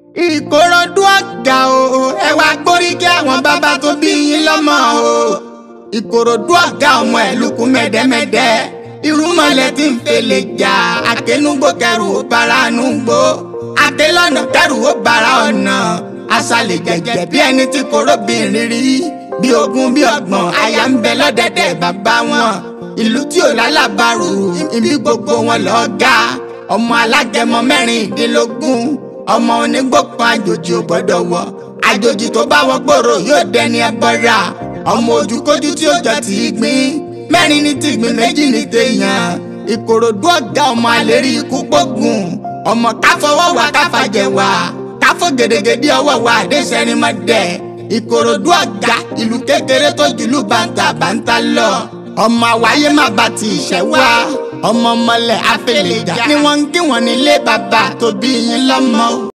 ìkòròdú ọ̀gá o ẹ wá gbóríkì àwọn bàbá tó bí yín lọ́mọ o ìkòròdú ọ̀gá ọmọ ẹ̀ lukú mẹ́dẹ́mẹ́dẹ́ irúmọlẹ̀ tí ń fèlè jà àtẹnugbó kẹrù ó bara nugbó àtẹlọ́nà kẹrù ó bara ọ̀nà aṣálẹ̀ jẹ̀jẹ̀ bí ẹni tí korobìnrin rí bí ogún bí ọgbọ̀n aya ń bẹ lọ́dẹ̀dẹ̀ bàbá wọn ìlú tí ò lálábàrò ibi gbogbo wọn lọ́ọ́ ga ọmọ alágẹmọ mẹ́rìndínlógún ọmọ onígbòkan àjòjì ò gbọ́dọ̀ wọ̀ àjòjì tó bá wọ gbòòrò yóò dẹni ẹbọra ọmọ ojúkójú tí ó jọ tì í gbìn mẹ́rin ní tìgbìn méjì ní téèyàn ìkòròdú ọ̀gá ọmọ àlérí ikú gbógun ọmọ káfọwọ́ wà káfàjẹ̀ wà káfọ́ gèdègèdè ọwọ́ wà àdéṣẹ́rìmọ́dẹ̀ ìkòròdú ọ̀gá ìlú kékeré tó jùlú bàǹtà bàǹtà lọ ọmọ àwáyé má ba ti ìṣẹ́ wá ọmọ ọmọlẹ̀ afẹ́lẹ́jà ni wọ́n ń kí wọ́n nílé bàbá tó bí yín lọ́mọ.